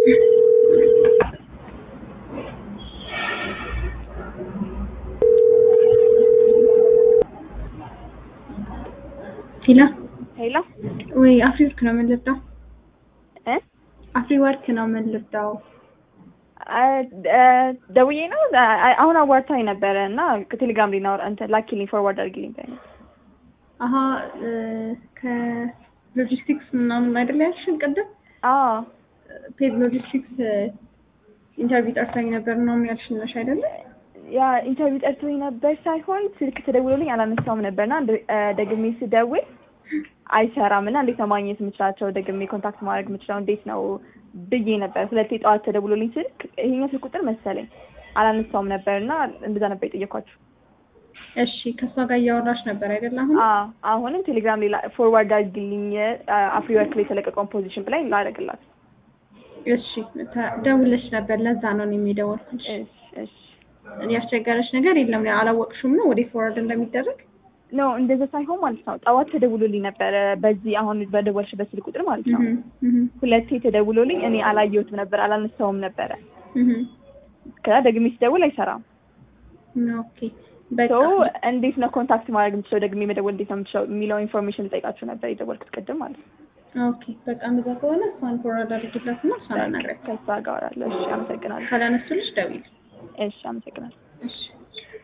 ሄሎ ሄሎ ወይ አፍሪ ወርክ ነው የምንልዳው? እ አፍሪ ወርክ ነው የምንልዳው? ደውዬ ነው አ- አሁን አዋርታኝ ነበረ እና ከቴሌግራም ሊናወራ እንትን ላኪልኝ ፎርዋርድ አድርጊልኝ በይኝ። አሀ እ፣ ከሎጂስቲክስ ምናምን አይደለ ያልሽን ቅድም? አዎ ፔድ ሎጂስቲክስ ኢንተርቪው ጠርታኝ ነበር ነው ያልሽን ነሽ አይደለ? ያ ኢንተርቪው ጠርቶኝ ነበር ሳይሆን ስልክ ተደውሎልኝ አላነሳውም ነበርና እንደ- እ፣ ደግሜ ስደውል አይሰራም እና እንዴት ነው ማግኘት የምችላቸው ደግሜ ኮንታክት ማድረግ የምችለው እንዴት ነው ብዬ ነበር። ሁለቴ ጠዋት ተደውሎልኝ ስልክ ይሄኛው ስልክ ቁጥር መሰለኝ አላነሳውም ነበር እና እንደዛ ነበር የጠየኳችሁ። እሺ ከእሷ ጋር እያወራሽ ነበር አይደለ? አሁን አዎ አሁንም ቴሌግራም ሌላ ፎርዋርድ አድርጊልኝ አፍሪ ወርክ ላይ የተለቀቀውን ፖዚሽን ብላኝ ላደርግላት። እሺ ተ- ደውለሽ ነበር። ለዛ ነው እኔም የደወልኩልሽ። እሺ እሺ ያስቸገረሽ ነገር የለም? አላወቅሽም ነው ወደ ፎርዋርድ እንደሚደረግ? ኖ እንደዛ ሳይሆን ማለት ነው ጠዋት ተደውሎልኝ ነበረ በዚህ አሁን በደወልሽበት ስልክ ቁጥር ማለት ነው። እህም፣ እህም፣ ሁለቴ ተደውሎልኝ እኔ አላየሁትም ነበር አላነሳውም ነበረ። እህም። ከዛ ደግሜ ስደውል አይሰራም። ኦኬ በቃ ሶ እንዴት ነው ኮንታክት ማድረግ የምችለው ደግሜ መደወል እንዴት ነው የምችለው የሚለው ኢንፎርሜሽን ልጠይቃችሁ ነበር የደወልኩት ቅድም ማለት ነው። ኦኬ በቃ እንደዛ ከሆነ እሷን ፎርዋርድ አድርጊላት እና እሷን አናግሪያት። ከዛ ጋር አወራለሁ። እሺ አመሰግናለሁ። ካላነሱልሽ ደውዪ። እሺ አመሰግናለሁ። እሺ